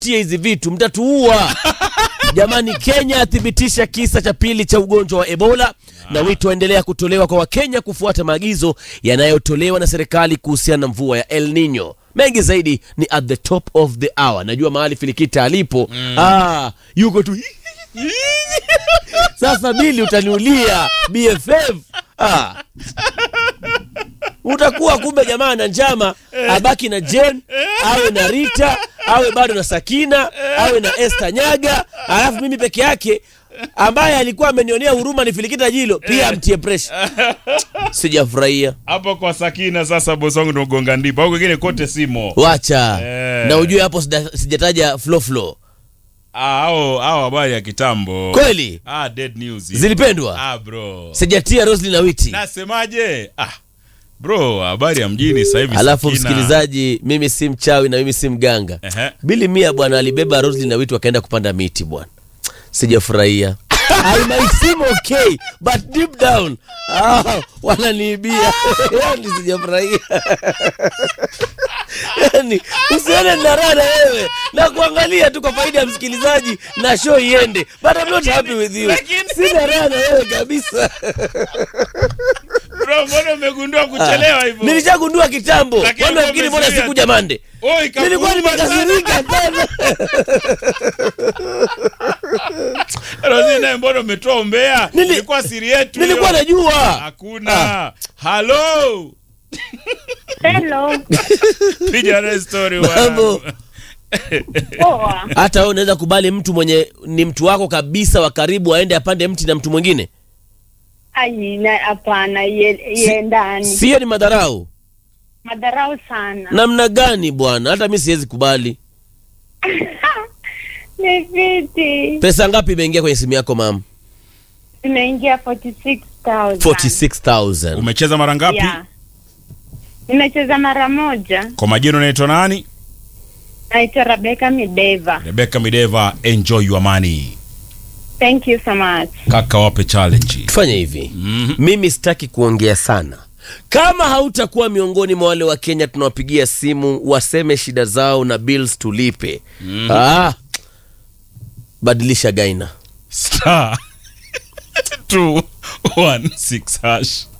tie hizi vitu mtatuua jamani kenya athibitisha kisa cha pili cha ugonjwa wa ebola na wito waendelea kutolewa kwa wakenya kufuata maagizo yanayotolewa na serikali kuhusiana na mvua ya el nino mengi zaidi ni at the top of the hour najua mahali filikita alipo mm. ah, yuko tu sasa bili utaniulia bff ah. utakuwa kumbe jamaa na njama abaki na jen awe na rita awe bado na sakina awe na este nyaga alafu mimi peke yake ambaye alikuwa amenionea huruma ni filikita jilo pia amtie presha sijafurahia hapo kwa sakina sasa bosi wangu ndogonga ndipo au kwingine kote simo wacha Eh. na ujue hapo sida- sijataja flow flow Ah, hao hao habari ya kitambo kweli ah, dead news zilipendwa ah, bro sijatia roslin na witi nasemaje ah, bro habari ya mjini sasa hivi alafu Sakina. msikilizaji mimi si mchawi na mimi si mganga Ehe. bili mia bwana alibeba roslin na witu wakaenda kupanda miti bwana sijafurahia I might seem okay but deep down ah, wananiibia yani sijafurahia yani usione na raha na wewe na kuangalia tu kwa faida ya msikilizaji na show iende but I'm not happy with you Lakini- sina raha na wewe kabisa bro mbona umegundua kuchelewa hivyo nilishagundua kitambo Lakini kwani nafikiri mbona umezuia sikuja mande Oi, ikakuuma nilikuwa sana. nimekasirika sana Rosie naye mbona umetoa umbea Nili- ilikuwa siri yetu nilikuwa hiyo. najua hakuna halo Hello. piga naye story Mambo. wangu. Poa. hata wewe unaweza kubali mtu mwenye ni mtu wako kabisa wa karibu aende apande mti na mtu mwingine Ai, na hapana, ye- ye ndani. sio ni madharau Madharau sana. namna gani bwana hata mi siwezi kubali Ni viti. pesa ngapi imeingia kwenye simu yako mam Imeingia 46,000. 46000 umecheza mara ngapi Yeah. Nimecheza mara moja. kwa majina unaitwa nani Naitwa Rebecca Mideva. rebeka mideva enjoy your money Thank you so much. kaka wape challenge tufanye hivi Mhm. mimi sitaki kuongea sana kama hautakuwa miongoni mwa wale wa kenya tunawapigia simu waseme shida zao na bills tulipe mm. ah, badilisha gaina star 216 hash